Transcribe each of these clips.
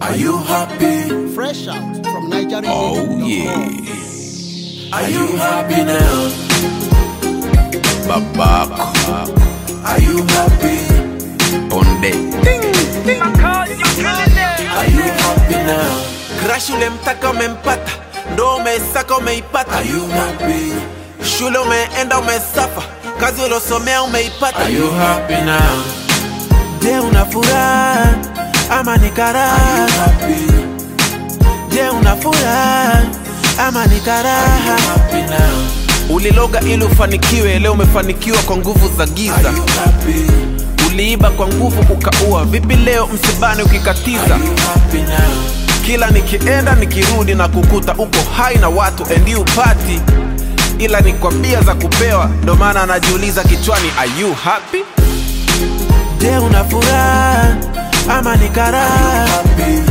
Are you happy? Fresh out from Nigeria. Oh yeah. Are you happy now? Babako. Are you happy? Ponde. Are you happy now? Crash ulemtaka umempata, ndo umesaka umeipata. Are you happy? Shule umeenda umesafa, kazi uliosomea umeipata. Are you happy now? Je, una furaha ama ni Are karaha? you happy? Je, una furaha ama ni Are karaha? you happy now? Uliloga ili ufanikiwe, leo umefanikiwa kwa nguvu za Are giza. you happy? Uliiba kwa nguvu ukaua, vipi leo msibani ukikatiza? Are you happy now? Kila nikienda nikirudi na kukuta uko hai na watu endi upati, ila ni kwa bia za kupewa, ndo maana anajiuliza kichwani, are you happy? Je, una furaha ama ni karaha? Happy?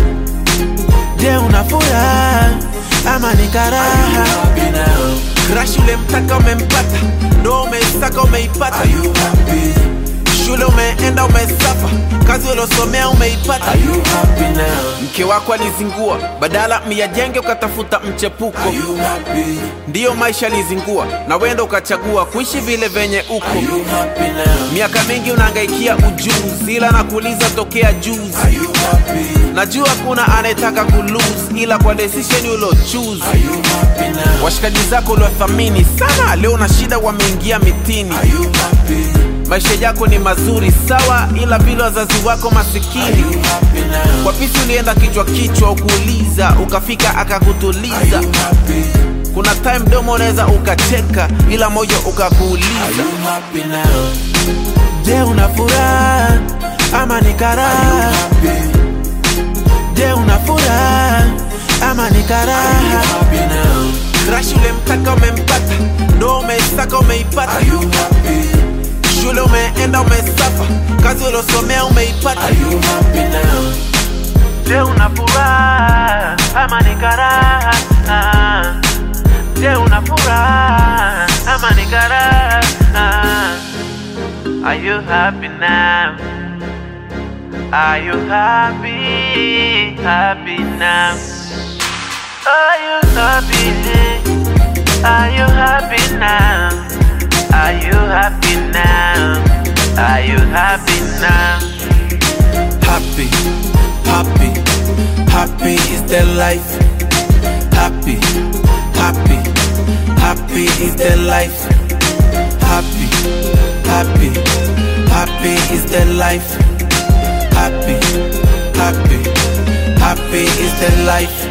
Je, una furaha ama ni Are karaha? you happy now? Crash ulemtaka umempata, ndo umeisaka umeipata. Are you happy? Shule umeenda umesafa, kazi uliosomea umeipata. Are you happy now? Mke wako alizingua, badala myajenge ukatafuta mchepuko. Are you happy? Ndiyo maisha alizingua, na wenda ukachagua kuishi vile venye uko. Are you happy now? Miaka mingi unahangaikia ujuzi, ila nakuuliza tokea juzi. Are you happy? Najua kuna anayetaka kulose, ila kwa decision ulo choose. Are you happy now? Washikaji zako uliwathamini sana, leo na shida wameingia mitini. Are you happy? Maisha yako ni mazuri sawa, ila vile wazazi wako Are masikini. you happy now? Kwa pisi ulienda kichwa kichwa, ukuuliza ukafika Are akakutuliza. you happy? Kuna time domo unaweza ukacheka, ila moyo Are ukakuuliza, you happy now? je, una furaha ama ni Are you karaha? happy? Je, una furaha ama ni Are you karaha? happy now? Crash ulemtaka umempata, ndo umeisaka umeipata. Are you happy? Shule umeenda umesafa, kazi uliosomea umeipata. Are you happy now? Je, una furaha ama ni karaha? Je, una furaha ama ni karaha? Are you happy now? Are you happy? Happy now? Are you happy? Are you happy now? Are you happy now? Are you happy now? Happy, happy, happy is the life. Happy, happy, happy is the life. Happy, happy, happy is the life. Happy, happy, happy is the life.